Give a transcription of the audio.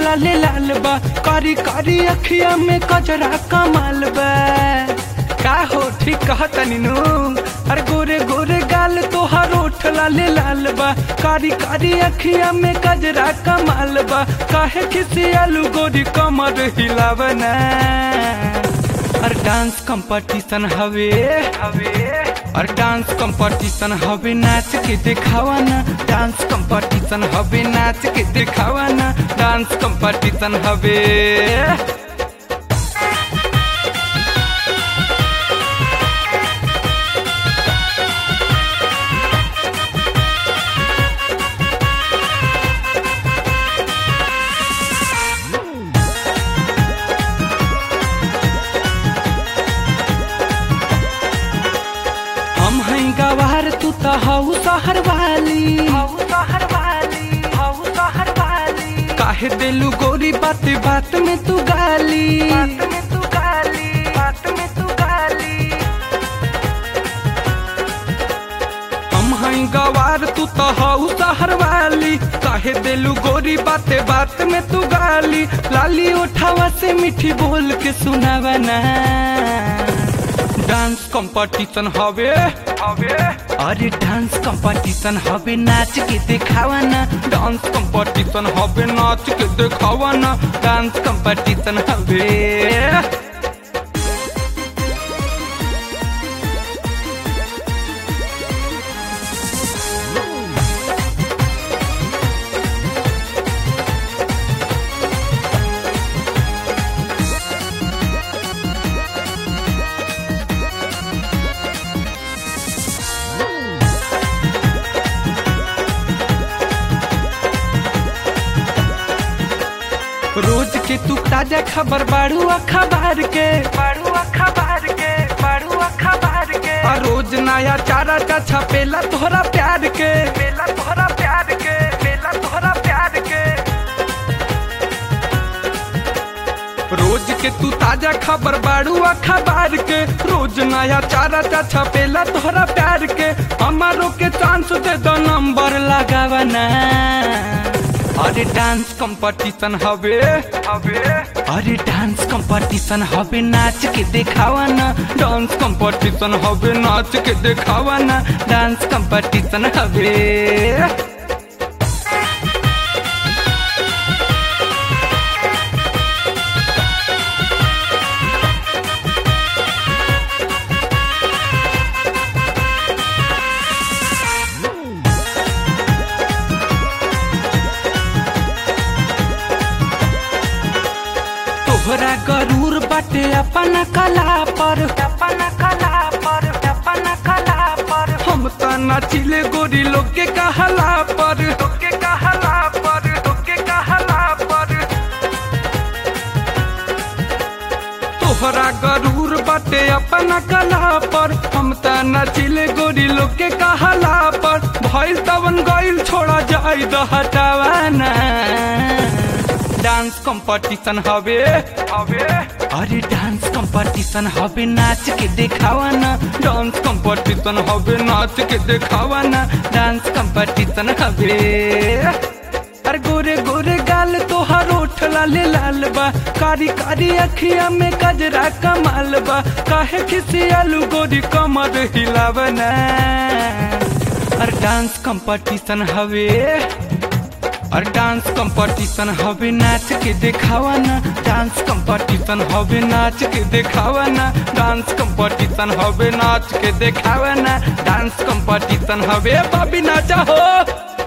लाले लाल बा कारी कारी अखिया में कजरा कमाल बा का हो ठीक कहतनी नु अरे गोरे गोरे गाल तोहार ओठ लाले लाल बा कारी कारी अखिया में कजरा कमाल बा काहे किसी आलू गोरी कमर हिलावना और डांस कंपटीशन हवे हवे और डांस कंपटीशन हवे नाच के दिखावा ना डांस कंपटीशन हवे नाच के दिखावा ना डांस कंपटीशन हवे हम हैं गवार तू तो हऊ शहर वाली हऊ शहर वाली हऊ शहर वाली काहे दिलू गोरी बात बात में तू गाली बात में तू गाली बात में तू गाली हम हैं गवार तू तो हऊ शहर वाली काहे दिलू गोरी बात बात में तू गाली लाली उठावा से मीठी बोल के सुनावा ना डांस कंपटीशन हवे हवे अरे डांस कंपटीशन हवे नाच के दिखावा ना डांस कंपटीशन हवे नाच के दिखावा ना डांस कंपटीशन हवे रोज के तू ताजा खबर बाड़ू अखबार के बाड़ू अखबार के बाड़ू अखबार के और रोज नया चारा चा छपेला तोहरा प्यार के मेला तोहरा प्यार के मेला तोहरा प्यार के रोज के तू ताजा खबर बाड़ू अखबार के रोज नया चारा चा छपेला तोहरा प्यार के हमारो के चांस दे दो नंबर लगावा ना अरे डांस कंपटीशन हवे हवे अरे डांस कंपटीशन हवे नाच के दिखावा ना डांस कंपटीशन हवे नाच के दिखावा ना डांस कंपटीशन हवे तोहरा गरूर बाटे अपन कला पर अपन कला पर अपन कला पर हम त नाचिले गोरी लोग के कहला पर लोग के कहला पर लोग के कहला पर तोहरा गरूर बाटे अपन कला पर हम त नाचिले गोरी लोग के कहला पर भइल तवन गइल छोड़ा जाई द हटावाना डांस कंपटीशन हवे हवे अरे डांस कंपटीशन हवे नाच के दिखावा ना डांस कंपटीशन हवे नाच के दिखावा ना डांस कंपटीशन हवे अरे गोरे गोरे गाल तोहार ओठ लाले लाल बा कारी कारी अखिया में कजरा कमाल बा काहे किसी आलू गोरी कमर हिलावना अरे डांस कंपटीशन हवे और डांस कंपटीशन हवे नाच के दिखावा ना डांस कंपटीशन हवे नाच के दिखावा ना डांस कंपटीशन हवे नाच के दिखावा ना डांस कंपटीशन हवे बाबी नाचा हो